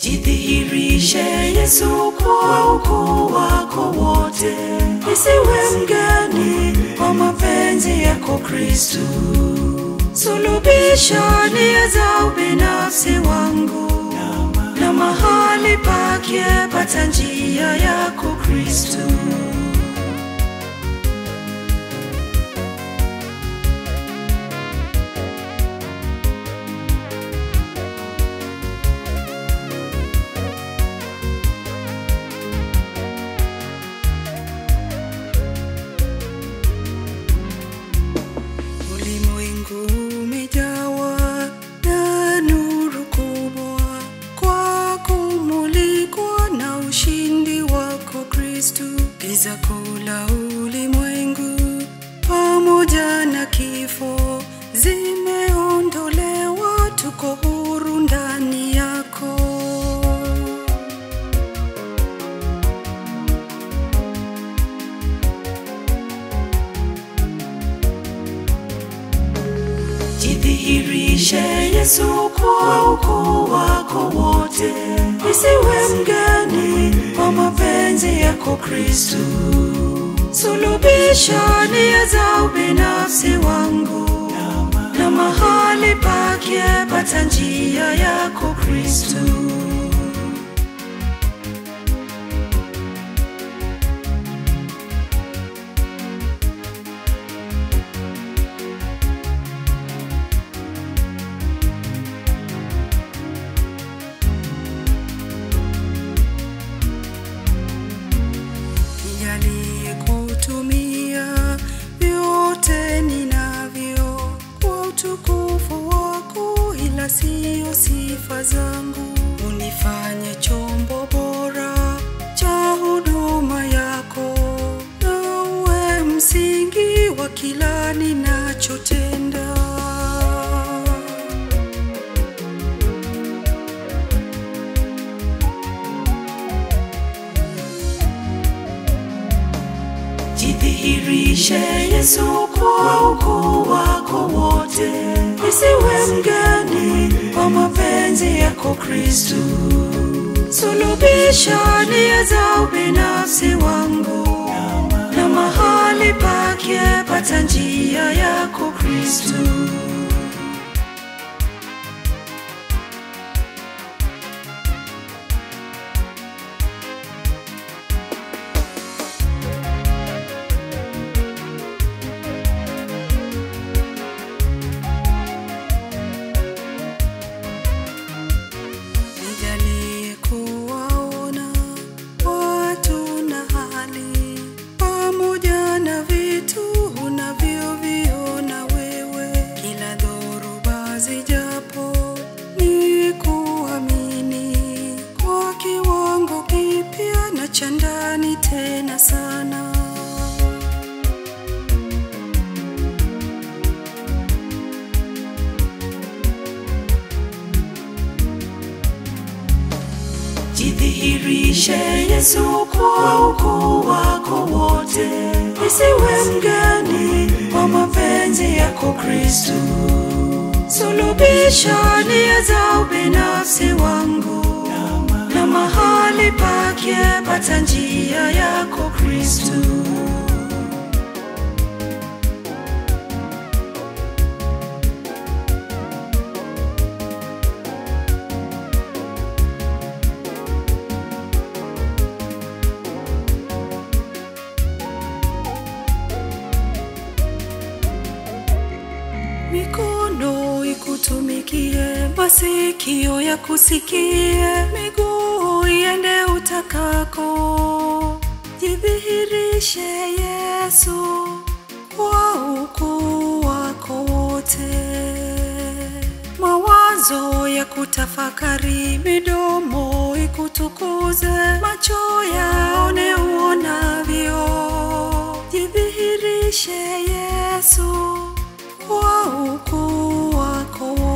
Jidhihirishe Yesu kwa ukuu wako wote, nisiwe mgeni kwa mapenzi yako Kristu. Sulubisha nia za ubinafsi wangu na mahali pake pata njia yako Kristu. Ulimwengu umejawa na nuru kubwa kwa kumulikwa na ushindi wako Kristu. Giza kuu la ulimwengu pamoja na kifo zimeondolewa, tuko huru ndani yako. Jidhihirishe Yesu kwa ukuu wako wote, nisiwe mgeni kwa mapenzi yako Kristu. Sulubisha nia za ubinafsi wangu na mahali pake pata njia yako Kristu. Nilikutumia vyote ninavyo kwa utukufu wako, ila siyo sifa zangu. Unifanye chombo bora cha huduma yako, na uwe msingi wa kila ninachotenda. Jidhihirishe Yesu kwa ukuu wako wote, nisiwe mgeni kwa mapenzi yako Kristu. Sulubisha nia za ubinafsi wangu na mahali pake pata njia yako Kristu. Nijalie kuwaona watu na hali pamoja na vitu unavyoviona wewe, kila dhoruba zijapo ni kuamini kwa kiwango kipya na cha ndani tena sana. Jidhihirishe Yesu kwa ukuu wako wote, nisiwe mgeni kwa mapenzi yako Kristu. Sulubisha nia za ubinafsi wangu na mahali pake pata njia yako Kristu. Mikono ikutumikie, masikio ya kusikie, miguu iende utakako. Jidhihirishe Yesu kwa ukuu wako wote. Mawazo ya kutafakari, midomo ikutukuze, macho yaone uonavyo. Jidhihirishe Yesu kwa ukuu wako wote.